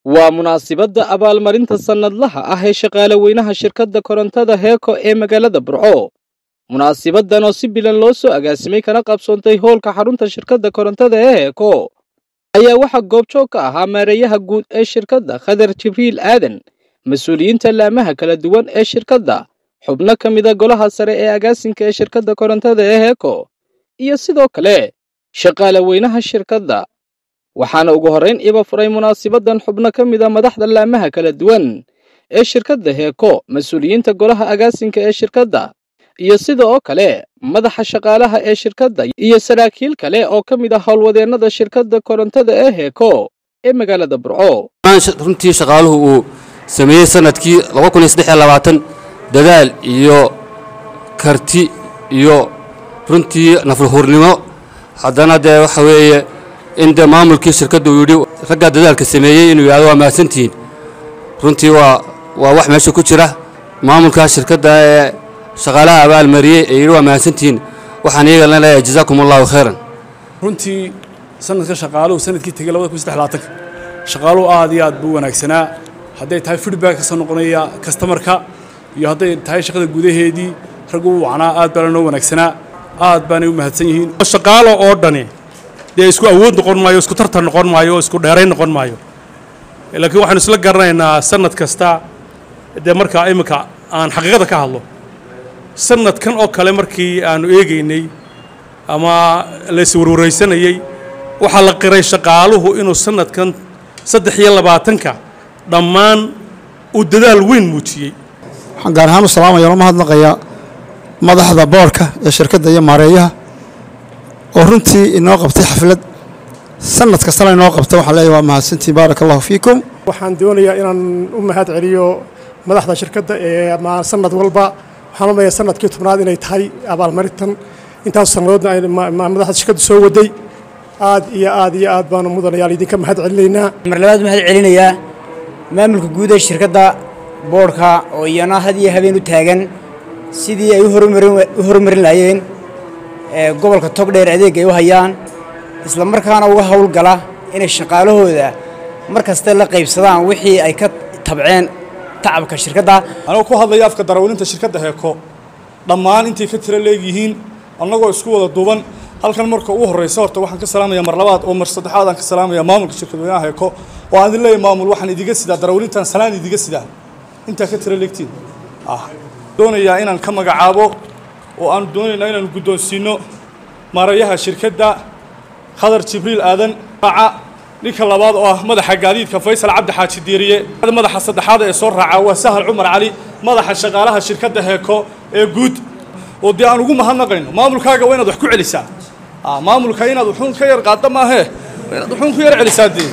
waa munaasibadda abaalmarinta sannadlaha ah ee shaqaale weynaha shirkadda korontada heeko ee magaalada burco munaasibaddan oo si bilan loo soo agaasimay kana qabsoontay howlka xarunta shirkadda korontada ee heeko ayaa waxaa goobjoog ka ahaa maareeyaha guud ee shirkadda khadar jibriil aadan mas-uuliyiinta laamaha kala duwan ee shirkadda xubno ka mida golaha sare ee agaasinka ee shirkadda korontada ee heeko iyo sidoo kale shaqaale weynaha shirkadda waxaana ugu horrayn iba furay munaasibaddan xubno ka mida madaxda laamaha kala duwan ee shirkadda heeko mas-uuliyiinta golaha agaasinka ee shirkadda iyo sida oo kale madaxa shaqaalaha ee shirkadda iyo saraakiil kale oo ka mid ah howlwadeennada shirkadda korontada ee heeko ee magaalada burco runtii shaqaaluhu uu sameeyey sanadkii dadaal iyo karti iyo runtii naflahurnimo haddana dee waxa weeye in dee maamulkii shirkadda uu yidhi raggaa dadaalka sameeyey inuu yidhahdo waa mahadsantihiin runtii waa waa wax meesha ku jira maamulkaa shirkadda ee shaqaalaha abaalmariyey ee yidhi waa mahadsantihiin waxaan iyagana leeyahay jazaakum allahu khayran runtii sanadka shaqaaluhu sanadkii tegey shaqaaluhu aad iyo aad buu wanaagsanaa hadday tahay feedback kasoo noqonaya kastamarka iyo hadday tahay shaqada gudaheedii raggu u wacnaa aad baa lanoo wanaagsanaa aad baanay u mahadsan yihiin shaqaalo oo dhani dee isku awood noqon maayo isku tartan noqon maayo isku dheerayn noqon maayo laakiin waxaanu isla garanaynaa sanad kasta dee markaa iminka aan xaqiiqada ka hadlo sanadkan oo kale markii aanu eegaynay ama laiswarwaraysanayey waxaa la qiray shaqaaluhu inuu sanadkan saddex iyo labaatanka dhammaan uu dadaal weyn muujiyey waxaan gaar ahaan u salaamaya loo mahadnaqayaa madaxda boorka ee shirkadda iyo maareeyaha oo runtii inoo qabtay xaflad sanad kastana inoo qabta waxaan leeyahay waa mahadsantiin baaraka allahu fiikum waxaan doonayaa inaan u mahad celiyo madaxda shirkadda ee sanad walba waxaan umaya sanadkii tobnaad inay tahay abaalmarintan intaas sannadoodna madaxda shirkadda soo waday aad iyo aad iyo aad baanu mudanayaal idinka mahad celinaynaa mar labaad mahad celinayaa maamulka guud ee shirkadda boodhka oo iyana had iyo habeen u taagan sidii ay u horumarin lahaayeen gobolka togdheer adeeg ay u hayaan isla markaana uga howlgala inay shaqaalahooda mar kaste la qaybsadaan wixii ay ka tabceen tacabka shirkadda anagoo ku hadlaya afka darawaliinta shirkadda heeko dhammaan intay ka tira leegyihiin annagoo isku wada duuban halkan marka ugu horraysa horta waxaan ka salaamaya mar labaad oo mar saddexaad aan ka salaamaya maamulka shirkadweynaha heeko oo aan idin leeyahay maamul waxaan idiga sidaa darawaliintan salaan idiga sidaa intaa ka tira leegtiin ah doonayaa inaan ka magacaabo oo aan doonaynaa inaan guddoonsiino maarayaha shirkadda khadar jibriil aadan raaca ninka labaad oo ah madaxa gaadiidka faysal cabdi xaaji diiriye madaxa saddexaad ee soo raaca waa sahal cumar cali madaxa shaqaalaha shirkadda heeko ee guud oo dee aan ugu mahadnaqayno maamulkaaga waa inaad wax ku celisaa maamulka inaad wuxuun ka yar qaadda maahee inaad wuxuun ku yar celisaa dee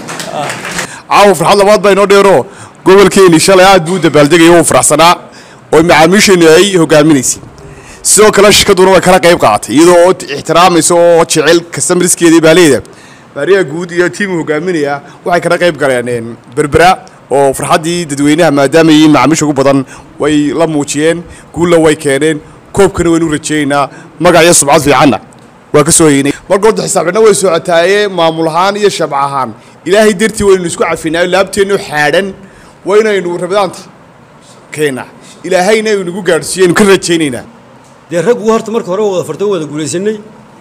caawa farxad labaad baa inoo dheero gobolkeeni shalay aad buu u dabaaldegaya u faraxsanaa oo macaamiisheennu ay hogaaminaysay sidoo kale shirkadduna way kala qayb qaadatay iyadoo oo ixtiraamaysa oo jecel kastamaraskeedii baaleeda baariyaha guud iyo tiimu hogaaminaya waxay kala qayb galeen berbera oo farxaddii dadweynaha maadaama yihiin macaamiisha ugu badan way la muujiyeen guulla way keeneen koobkana waynu rajaynaynaa magac iyo subcad fiicanna waa ka soo heynay marka horta xisaabcina way socotaaye maamul ahaan iyo shabc ahaan ilaahay dartii waynu isku cafinaayo laabteennu xaadhan waynaynu rabadaanta keena ilaahayna aynu nagu gaadhsiiyeynu ka rajaynaynaa dee raggu horta marka hore wada farto wada guulaysanay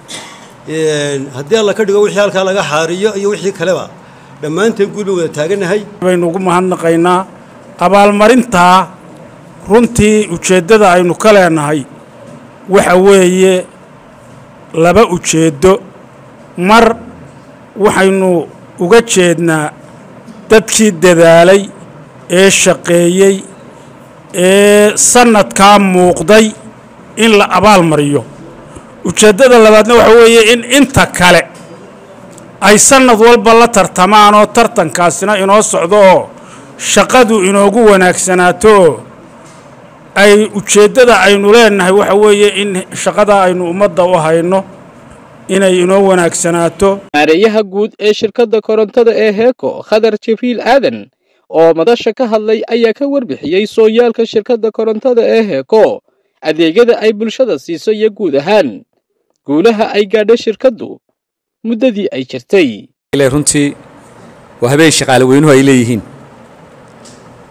haddii alla ka dhigo wixii halkaa laga xaariyo iyo wixii kaleba dhammaanteen guul bay wada taaganahay baynu ugu mahadnaqaynaa abaalmarintaa runtii ujeeddada aynu ka leenahay waxa weeye laba ujeeddo mar waxaynu uga jeednaa dadkii dadaalay ee shaqeeyey ee sannadkaa muuqday in la abaal mariyo ujeeddada labaadna waxa weeye in inta kale ay sannad walba la tartamaan oo tartankaasina inoo socdo oo shaqadu inoogu wanaagsanaato oo ay ujeeddada aynu leenahay waxa weeye in shaqada aynu ummadda u hayno inay inoo wanaagsanaato maareeyaha guud ee shirkadda korontada ee heeko khadar jibriil aadan oo madasha ka hadlay ayaa ka warbixiyey sooyaalka shirkadda korontada ee heeko adeegyada ay bulshada siiso iyo guud ahaan guulaha ay gaadho shirkaddu muddadii ay jirtay runtii waa habeen shaqaale weynuhu ay leeyihiin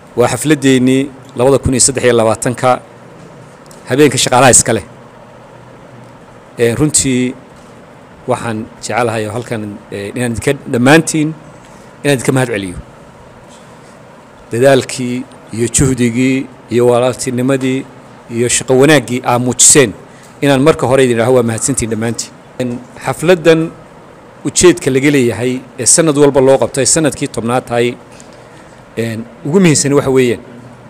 waa xafladdeennii labada kun iyo saddex iyo labaatanka habeenka shaqaalaha iska leh runtii waxaan jecelahay oo halkan inaan idinka dhammaantiin inaan idinka mahad celiyo dadaalkii iyo juhdigii iyo walaaltinimadii iyo shaqo wanaaggii aa muujiseen inaan marka hore idin idhaho waa mahadsantiin dhammaantiin xafladdan ujeedka laga leeyahay ee sanad walba loo qabto ay sanadkii tobnaad tahay ugu muhiimsani waxa weeyaan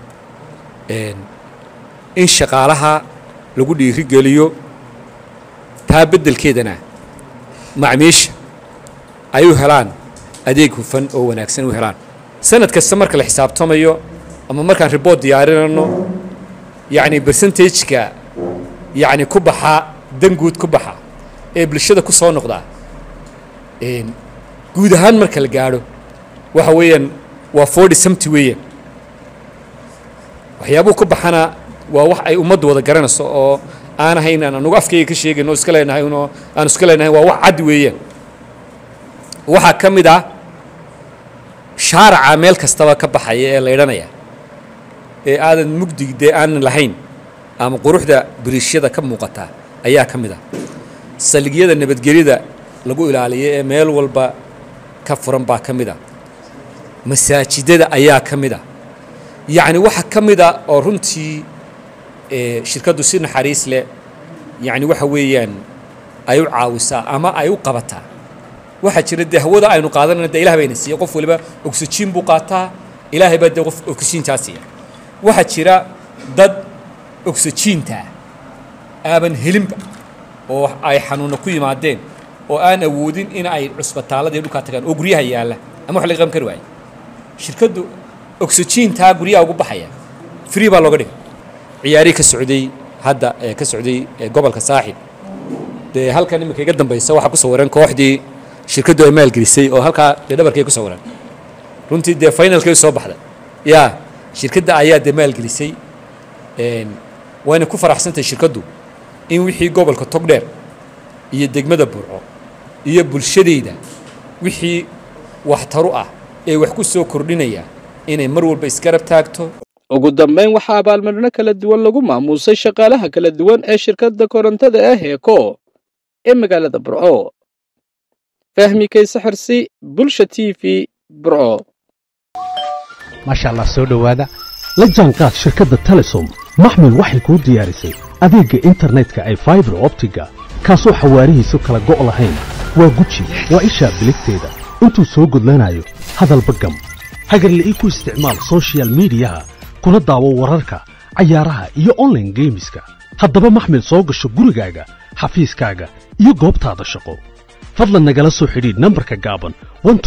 in shaqaalaha lagu dhiirigeliyo taa beddelkeedana macmiisha ay u helaan adeeg hufan oo wanaagsan u helaan sanad kasta marka la xisaabtamayo ama markaan ribort diyaarinayno yacni bersentageka yacni ku baxa danguud ku baxa ee bulshada ku soo noqdaa guud ahaan marka la gaadho waxa weeyaan waa forty somety weeyaan waxyaabuhu ku baxana waa wax ay ummaddu wada garanayso oo aan ahayn aan anugu afkayga ka sheegayn oo iska leenahay unoo aan iska leenahay waa wax cad weeyaan waxaa ka mid ah shaaraca meel kastaba ka baxaya ee laydhanaya ee aadan mugdig dee aanan lahayn ama quruxda biriishyada ka muuqata ayaa ka mid ah saligyada nabadgelyada lagu ilaaliyo ee meel walba ka furan baa ka mid ah masaajidada ayaa ka mid ah yacni waxa ka mid a oo runtii shirkaddu si naxariis leh yacni waxa weeyaan ay u caawisaa ama ay u qabataa waxaa jira dee hawada aynu qaadanayna dee ilaah bayna siiya qof waliba oxygen buu qaataa ilaahay baa dee qof oxygentaa siiya waxaa jira dad oxygentaa aaban helinba oo ay xanuuna ku yimaadeen oo aan awoodin in ay cusbitaalladii dhulkaa tagaan oo guryaha yaalla ama wax laga qaban kari waaye shirkaddu oxygentaa guryaha ugu baxaya free baa looga dhigay ciyaarihii ka socday hadda ee ka socday gobolka saaxib dee halkan iminka iga dambaysa waxaa ku sawiran kooxdii shirkaddu ay maalgelisay oo halkaa dee dhabarkay ku sawiran runtii dee finalkay soo baxday yaa shirkadda ayaa dee maalgelisay wayna ku faraxsantahay shirkaddu in wixii gobolka togdheer iyo degmada burco iyo bulshadayda wixii waxtaru ah ee wax ku soo kordhinaya inay mar walba isgarab taagto ugu dambayn waxaa abaalmarino kala duwan lagu maamuusay shaqaalaha kala duwan ee shirkadda korontada ee heeko ee magaalada burco fahmi kayse xirsi bulsha t v burco maasha allah soo dhowaada la jaanqaad shirkadda telesom maxmil waxay kuu diyaarisay adeegga internetka ay faibar optiga kaasoo xawaarihiisu kala go' lahayn waa guji waa ishaa biligteeda intuu soo gudlanayo hadalba gam hagarle ii ku isticmaal sochial midiyaha kuna daawo wararka cayaaraha iyo onlaine geemiska haddaba maxmil soo gasho gurigaaga xafiiskaaga iyo goobtaada shaqo fadlan nagala soo xidhiidh nambarka gaaban